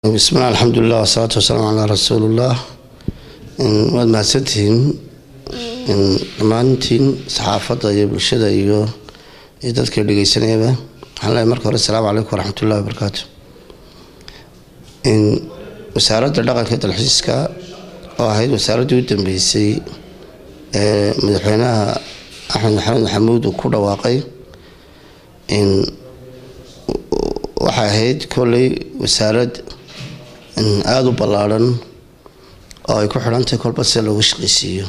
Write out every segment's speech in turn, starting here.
bismilah alxamdulilah wasalaatu wasalaamu calaa rasuulillah waad mahadsantihiin dhammaantiin saxaafadda iyo bulshada iyo iyo dadka dhegeysanayaba waxaan leehay marka hore asalaamu calaykum waraxmatullahi wabarakaatu wasaaradda dhaqanka dalxiiska oo ahayd wasaaraddii u dambeysay ee madaxweynaha axmed maxamed maxamuud uu ku dhawaaqay waxay ahayd kolley wasaarad aada u ballaadhan oo ay ku xidhantahay kolba sida looga shaqaysiiyo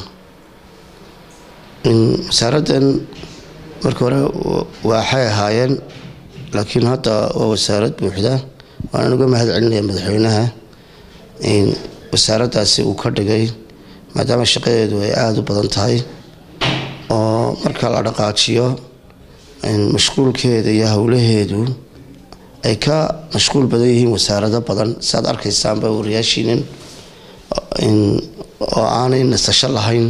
wasaaraddan marka hore waxay ahaayeen laakiin hadda waa wasaarad buuxda waanaan uga mahad celinaya madaxweynaha wasaaraddaasi uu ka dhigay maadaama shaqadeedu ay aada u badan tahay oo marka la dhaqaajiyo mashquulkeeda iyo howlaheedu ay ka mashquul badan yihiin wasaarado badan siaad arkaysaanba wariyaashiinin oo aanay nasasho lahayn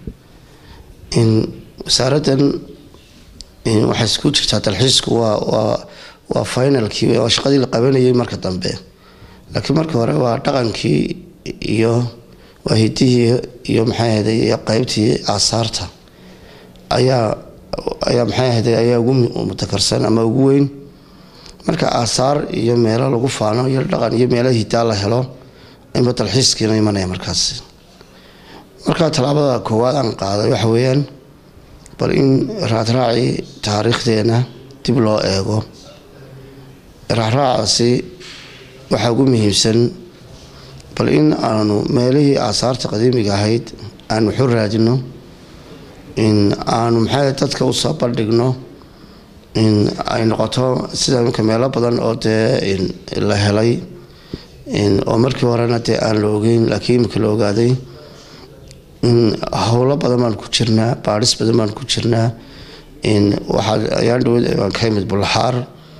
wasaaraddan waxay isku jirtaa dalxiisku waa waa waa finalkii waa shaqadii la qabanayay marka dambe laakiin marka hore waa dhaqankii iyo waa hidihii iyo maxay ahday iyo qeybtii aasaarta ayaa ayaa maxay ahday ayaa ugu mutakarsan ama ugu weyn marka aasaar iyo meelo lagu faano iyo dhaqan iyo meelo hidaa la helo inba dalxiiskiina imanaya markaasi marka tallaabada koowaad aan qaaday waxa weeyaan bal in raacraacii taariikhdeena dib loo eego raacraacaasi waxaa ugu muhiimsan bal in aanu meelihii aasaarta qadiimiga ahayd aan waxu raadino in aanu maxay dadka usoo bandhigno in ay noqoto sida iminka meelo badan oo dee la helay oo markii horena dee aan la ogeyn laakiin iminka la ogaaday howlo badan baan ku jirnaa baadhis badan baan ku jirnaa waxaa ayaan dhaweyd baan ka imid bulaxaar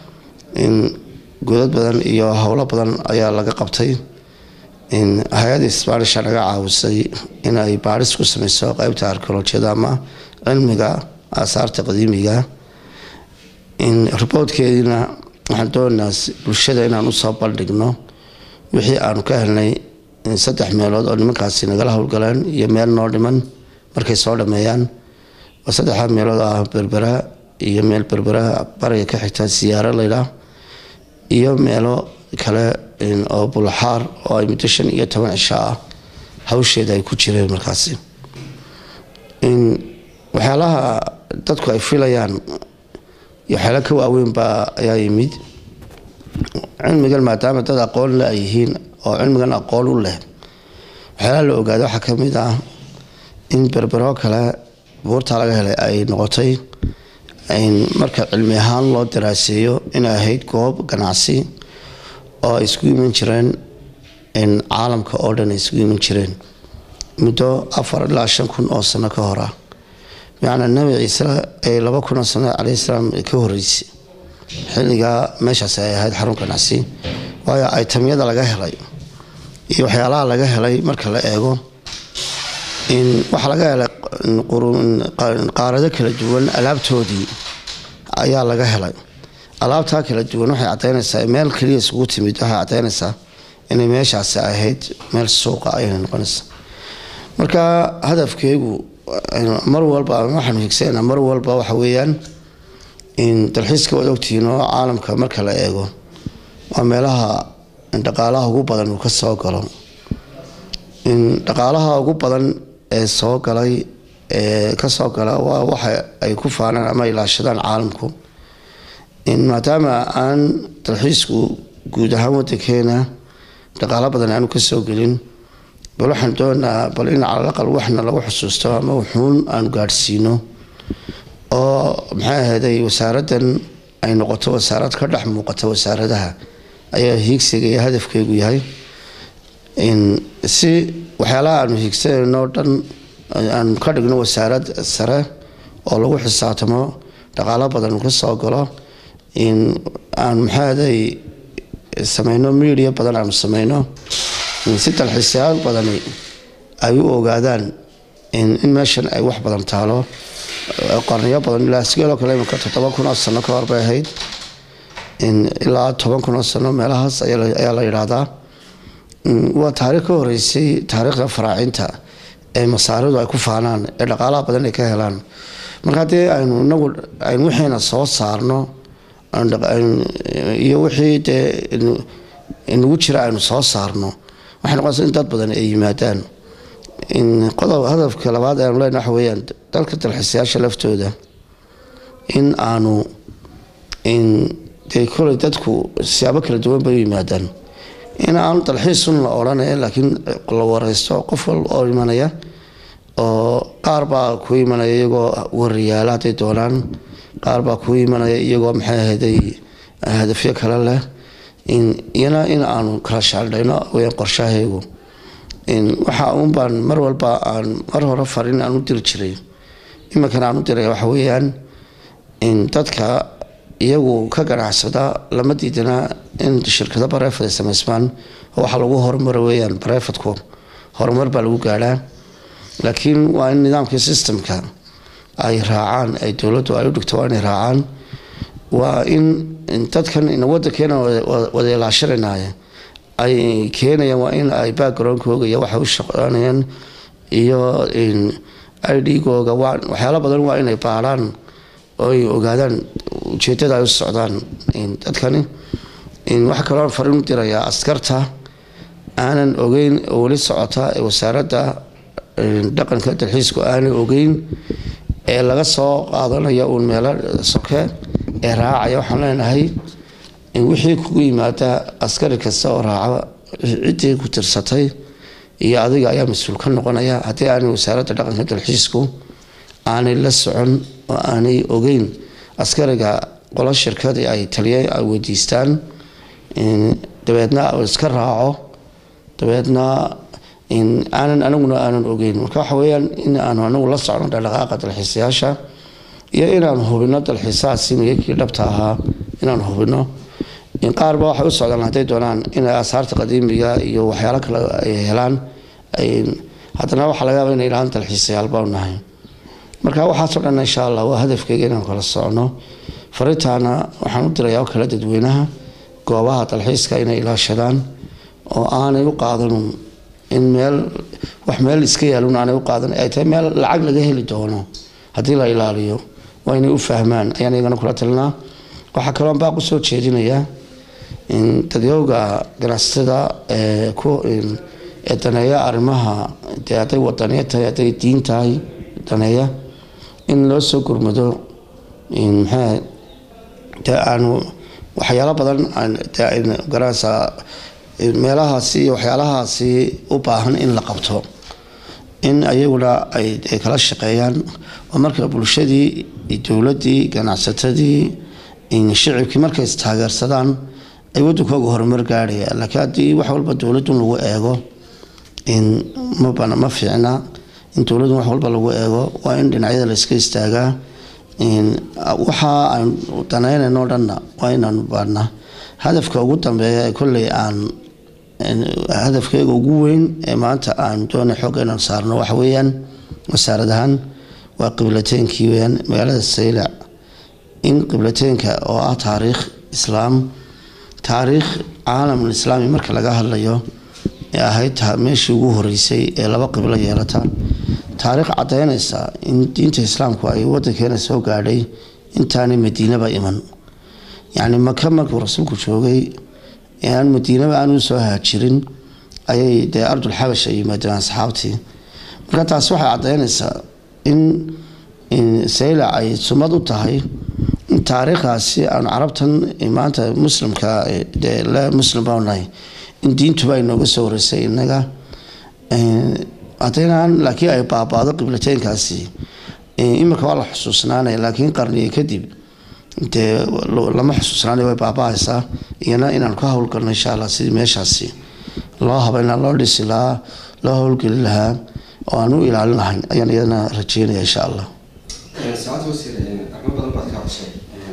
godad badan iyo howlo badan ayaa laga qabtay hay-adda sbanisha naga caawisay inay baadhis ku sameyso qeybta arkeolojiyada ama cilmiga aasaarta qadiimiga riboodkeediina waxaan doonaynaa bulshada inaan usoo bandhigno wixii aanu ka helnay saddex meelood oo nimankaasi nagala howlgaleen iyo meel noo dhiman markay soo dhameeyaan waa saddexdaa meelood ah berbera iyo meel berbera bariga ka xigta siyaaro laydhaa iyo meelo kale oo bulaxaar oo ay muddo shan iyo toban cisho ah hawsheeda ay ku jireen markaasi waxyaalaha dadku ay filayaan iyo waxyaala ka waaweynbaa ayaa yimid cilmigan maadaama dad aqoon le ay yihiin oo cilmigan aqoon u leh waxyaalaha la ogaada waxaa ka mid ah in berbero kale buurtaa laga helay ay noqotay marka cilmi ahaan loo daraaseeyo inay ahayd goob ganacsi oo ay isku iman jireen caalamka oo dhan ay isku iman jireen muddo afar ilaa shan kun oo sano ka hor ah bimacnaa nabi ciise ee laba kun oo sano caleyhi salaam ka horeysay xilligaa meeshaas ay ahayd xarun ganacsi waayo aytamyada laga helay iyo waxyaalaha laga helay marka la eego waxaa laga helay qaarado kala duwan alaabtoodii ayaa laga helay alaabtaa kala duwan waxay cadaynaysaa meel keliya isugu timid waxay cadaynaysaa inay meeshaasi ahayd meel suuqa ayay noqonaysaa marka hadafkeegu mar walba waxaanu higsanaa mar walba waxa weeyaan in dalxiiska waad ogtihiin oo caalamka marka la eego waa meelaha dhaqaalaha ugu badan uu ka soo galo dhaqaalaha ugu badan ee soo galay ee kasoo gala waa waxa ay ku faanaan ama ilaashadaan caalamku maadaama aan dalxiisku guud ahaan wadankeena dhaqaalo badan aanu kasoo gelin bal waxaan doonaa bal in calalaqal waxna lagu xusuusto ama wuxuun aanu gaadhsiino oo maxay ahayday wasaaraddan ay noqoto wasaarad ka dhex muuqata wasaaradaha ayaa hiigsiga iyo hadafkeegu yahay si waxyaalaha aanu hiigsanayno dhan aanu ka dhigno wasaarad sare oo lagu xisaabtamo dhaqaalo badan ka soo galo aanu maxaaday sameyno media badan aanu sameyno si dalxiisyaal badani ay u ogaadaan in meeshan ay wax badan taalo qarniyo badan ilaa sigeeloo kale imika toddoba kun oo sano ka hor bay ahayd ilaa toban kun oo sano meelahaas ayaa la yidhaahdaa waa taariikh ka horeysay taariikhda faraacinta ee masaaridu ay ku faanaan ee dhaqaalaha badan ay ka helaan marka haddii aynu inagu aynu wixiina soo saarno iyo wixii dee inagu jira aynu soo saarno waxay noqonaysa in dad badan ay yimaadaan qodob hadafka labaad aynu leenahay waxa weeyaan dalka dalxiisayaasha laftooda in aanu dee koley dadku siyaabo kala duwan bay u yimaadaan in aanu dalxiisun la odhanaya laakiin la wareysto qof wal oo imanaya oo qaar baa ku imanaya iyagoo wariyaala hadday doonaan qaar baa ku imanaya iyagoo maxay ahayday hadafyo kale leh iyana in aanu kala shaaldhayno weyaan qorshahaygu waxa uun baan mar walba aan mar hore farin aan u diri jiray iminkana aan u diray waxa weeyaan dadka iyagu ka ganacsada lama diidana in shirkado bareefad ay samaysmaan oo waxaa lagu horumara weeyaan bareefadku horumar baa lagu gaadhaa laakiin waa in nidaamkii systemka ay raacaan ay dowladdu ay u dhigto waa inay raacaan waa in dadkan wadankeena wadaelaashananaya ay keenayaan waa in ay backgroundkooga iyo waxay u shaqeynayaan iyo idgooga waxyaalo badan waa inay baarhaan oo ay ogaadaan ujeedada ay u socdaan dadkani waxaa kaloo farin u dirayaa askarta aanan ogeyn oo weli socota ee wasaaradda dhaqanka dalxiisku aanan ogeyn ee laga soo qaadanaya uun meelo soke ee raacaya waxaan leenahay wixii kugu yimaada askari kasta oo raaca ciddii ku tirsatay iyo adiga ayaa mas-uul ka noqonaya haddii aanay wasaaradda dhaqanka dalxiisku aanay la socon oo aanay ogeyn askariga qolo shirkadii ay taliya ay weydiistaan dabeedna iska raaco dabeedna aanan anaguna aanan ogeyn marka waxa weyaan in aanu anagu la socno dhaqdhaqaaqa dalxiisayaasha iyo inaanu hubino dalxiisahaasi miyakii dhabta ahaa inaanu hubino qaarba waxay u socdaan hadday doonaan inay aasaarta qadiimiga iyo waxyaalo kale ay helaan haddana waxaa laga yaaba inay idhahaan dalxiisayaal baanu nahay marka waxaasoo dhan insha allah waa hadafkeyga inaan kala socno farintaana waxaan u dirayaa oo kale dadweynaha goobaha dalxiiska inay ilaashadaan oo aanay u qaadan in meel wax meel iska yaalun aanay u qaadan ay tahay meel lacag laga heli doono haddii la ilaaliyo waa inay u fahmaan ayaan iyagana kula talinaa waxaa kaloo baaq usoo jeedinayaa dadyowga ganacsatada ee ku ee daneeya arrimaha dee hadday wadaniya tahay hadday diin tahay daneeya in loo soo gurmado maxaa dee aanu waxyaalo badan garanaysaa meelahaasi iyo waxyaalahaasi u baahan in la qabto in ayaguna ay kala shaqeeyaan oo marka bulshadii dowladdii ganacsatadii shicibkii markay istaageersadaan ay wadankooga horumar gaadhaya laakiin haddii wax walba dowladun lagu eego ma fiicna in dowladun wax walba lagu eego waa in dhinacyada la iska istaagaa waxa aan danaynayno dhanna waa inaanu baadhnaa hadafka ugu dambeeya ee kolley aan hadafkeega ugu weyn ee maanta aan doonay xoogga inaan saarno waxa weeyaan wasaarad ahaan waa qiblateenkii weyaan magaalada saylac in qiblateenka oo ah taariikh islaam taariikh caalamul islaami marka laga hadlayo ee ahayd meeshii ugu horeysay ee laba qiblo yeelata taariikh caddaynaysa in diinta islaamku ay wadankeena soo gaadhay intaanay madiinaba iman yacni maka markuu rasuulku joogay aan madiinaba aanu soo haajirin ayay dee ardul xabash ay yimaadeen asxaabtii marka taasi waxay caddaynaysaa in saylac ay sumad u tahay in taariikhdaasi aanu carabtan maanta muslimka dee le muslim baanu nahay in diintuba ay nooga soo horeysay innaga haddaynan laakiin ay baabaado qiblateenkaasi iminka waa la xusuusnaanaya laakiin qarniga kadib dee lama xusuusnaanay way baabahaysaa iyana inaan ka howlgalno insha allah sidii meeshaasi loo habeynaa loo dhisi lahaa loo howlgeli lahaa oo aan u ilaalin lahayn ayaan iyadana rajeynaya insha allah saacad wasiir arrimo badan baad ka hadashay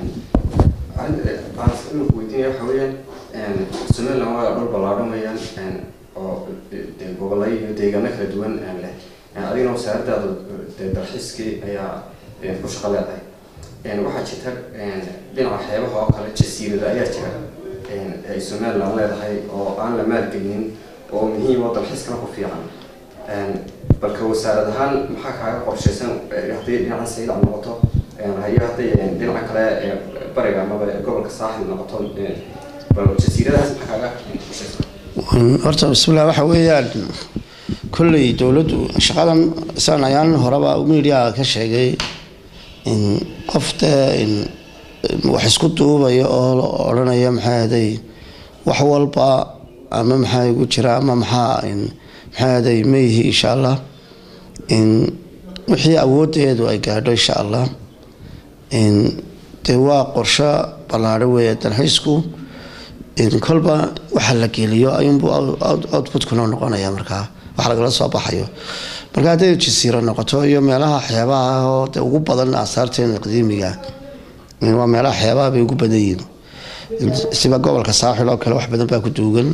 baan imika weydiinaya waxa weeyaan somaliland waa dhul ballaadhan weeyaan oo gobolay iyo deegaano kala duwan leh adigana wasaaradaada dalxiiskii ayaa ku shaqo leedahay waxaa jirta dhinaca xeebaha oo kale jasiirada ayaa jira ay somaliland leedahay oo aan la maalgelinin oo muhiim oo dalxiiskana ku fiican balka wasaarad ahaan maxaa kaaga qorshaysan haddii dhinaca saylac noqoto hayo hadday dhinaca kale bariga amaba gobolka saaxil noqoto bal jasiiradahaas maxaa kaaga qorshaysan horta bismillah waxa weeyaan kolley dowladdu shaqadan isaan ayaan horeba media ka sheegay in qofta in wax isku duubaya oo odhanaya maxaa ahaday wax walba ama maxaa igu jira ama maxaa in maxaa ahaday maihi insha allah in wixii awoodeedu ay gaadho insha allah in dee waa qorsho ballaadho weeye dalxiisku in kolba waxa la geliyo ayuunbuu outputkuna noqonaya markaa wax lagala soo baxayo marka hadday jasiiro noqoto iyo meelaha xeebaha oo de ugu badan aasaarteena qadiimiga waa meelaha xeebaha bay ugu badan yihiin siba gobolka saaxil oo kale wax badan baa ku duugan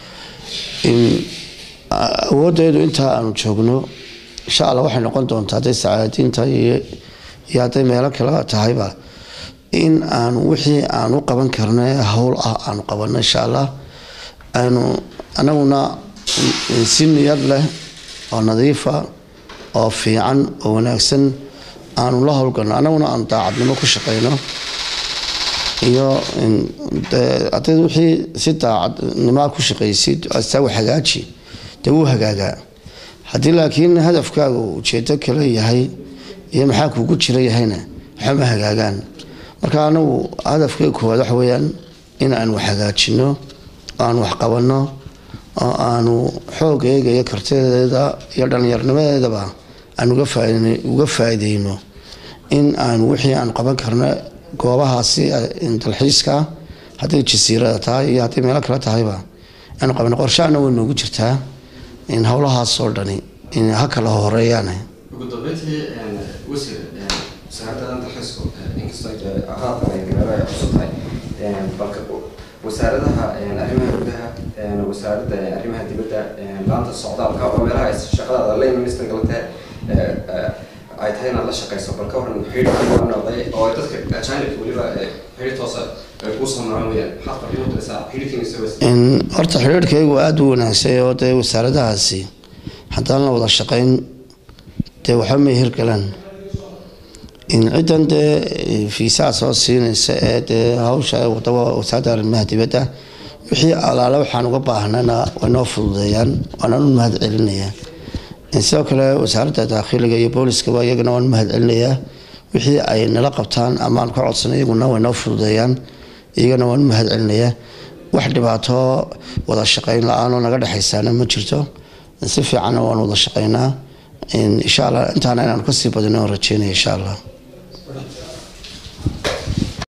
awoodeedu intaa aanu joogno insha allah waxay noqon doontaa hadday sacaadiinta iyo hadday meelo kale tahayba in aanu wixii aanu qaban karno ee howl ah aanu qabanno insha allah aanu anaguna si niyad leh oo nadiifa oo fiican oo wanaagsan aanu la howlgalno anaguna aanu daacadnimo ku shaqeyno iyo haddayd wixii si daacadnimaa ku shaqaysid astawa hagaaji dee wuu hagaagaa haddii laakiin hadafkaaga ujeedo kale yahay iyo maxaa kuugu jira yahayna waxama hagaagaan marka anagu hadafkay koowaad waxa weeyaan in aanu wax hagaajino oo aanu wax qabanno oo aanu xoogayga iyo kartideeda iyo dhallinyarnimadeedaba aan uga faa'iideyno in aanu wixii aanu qaban karno goobahaasi dalxiiska hadday jasiirada tahay iyo hadday meelo kale tahayba aanu qabanno qorshaana way noogu jirtaa in howlahaasoo dhani in ha kala horeeyaan ugu dambeyntii wasiir wasaaradadan dalxiisku inkastoo haatan ay gareeba cusub tahay balka wasaaradaha arrimaha gudaha wasaaradda arrimaha dibadda laanta socdaalka oo meelaha shaqadaada lane minister galate ay tahay inaad la shaqeyso bal ka waran xidhiidhkii waa noqday oo dadka ajaanibka weliba xidhiidh toosa ay kuu soo maraan weyaan maxaad fadhiin u diraysaa xidhiidhkiina soo horta xidhiidhkaygu aada u wanaagsan oo dee wasaaradahaasi haddaan la wada shaqeyn dee waxba may hirgalaan in ciddan dee fiisaa soo siinaysa ee dee hawsha wadaba wasaaradda arrimaha dibadda wixii alaale waxaan uga baahnana way noo fududeeyaan waanaan u mahad celinayaa sidoo kale wasaaradda daakhiliga iyo booliskaba iyagana waan mahad celinayaa wixii ay nala qabtaan ama aan ka codsanay iyaguna way noo fududeeyaan iyagana waan u mahad celinayaa wax dhibaato wada shaqeyn la-aanoo naga dhexaysaana ma jirto si fiicanna waan wada shaqeynaa insha allah intaana inaan kasii badino rajeynaya insha allah